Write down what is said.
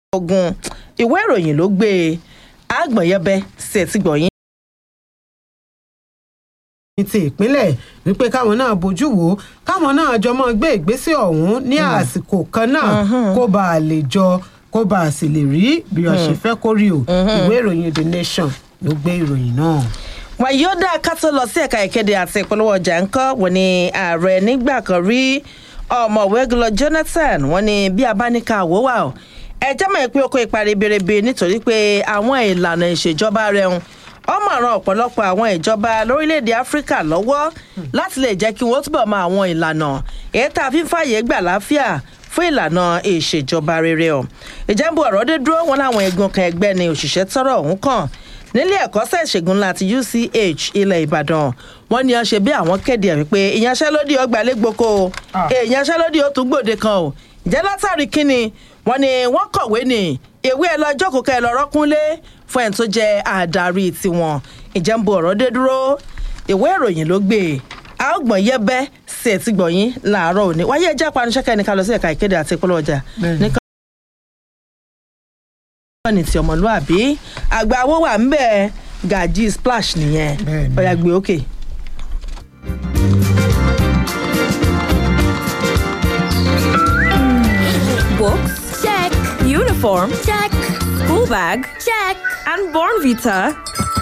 ogun ìwé ìròyìn ló gbé e àgbọ̀nyẹ́bẹ́ sí ẹ̀ tí gbọ̀nyìn. ní ti ìpínlẹ̀ wípé káwọn náà bójú wò ó káwọn náà jọ mọ́ gbé ìgbésẹ̀ ọ̀hún ní àsìkò kan náà kó bá a lè jọ kó bá a sì lè rí bí wọ́n ṣe fẹ́ kó rí o ìwé ìròyìn the nation ló gbé ìròyìn náà. wàyí ó dá ká tó lọ sí ẹ̀ka ìkéde àti ìpolówó ọjà ńkọ́ wọ́n ní ààrẹ nígbà kan rí ọ̀mọ̀wé gulọ jonathan wọ́n ní bí a bá ní ká wò wà ó ẹ jẹ́ mọ̀ pé ó kó ipa ribiribi nítorí pé àwọn ìlànà ìṣèjọba rẹ̀ ń ọmọ ràn ọ̀pọ̀lọpọ̀ àwọn ìjọba lórílẹ̀‐èdè áfíríkà lọ́wọ́ láti lè jẹ́ kí wọ́n túbọ̀ mọ àwọn ìlànà èyí tá a fi ń fààyè gbà láfíà fún ìlànà ìṣèjọba rere ọ̀ ìjẹ́bù ọ̀rọ̀ dé dúró wọn láwọn egun kan ẹgbẹ́ ni òṣìṣẹ́ tọ́rọ̀ ọ̀hún kàn nílé ẹ̀kọ́ṣẹ́ ìṣègùn ńlá ti uch ilẹ̀ ìbàdàn wọ́n ní ọ ṣe bí àwọn kéde ẹ̀ wípé ìyanṣẹ́lódì ọgbà lẹ́gbọ̀kọ ìyanṣẹ́lódì ó tún gbòde kan o ìjẹ́ látàrí kínni wọ́n ní wọ́n kọ̀wé ní ìwé ẹ lọ jókòó kẹ́ ẹ lọ rọ́kúnlé fún ẹni tó jẹ́ àdarí tiwọn ìjẹ́nbu ọ̀rọ̀ dé dúró ìwé ìròyìn ló gbé e a ó gbọ̀n yẹ́bẹ́ sí ẹ̀tí gbọ̀nyín láàárọ̀ òní wáyé ẹjẹ́ apanisẹ́kẹ́ ní ká lọ sí ẹ̀ka ìkéde àti ìpolówó ọjà ní ti ọmọlúàbí àgbà owó wà ń bẹ̀ gàjí splash nìyẹn Bẹ́ẹ̀ni. ọ̀yà gbé òkè. Books? Check. Uniform? Check. School bag? Check. And Born Vita?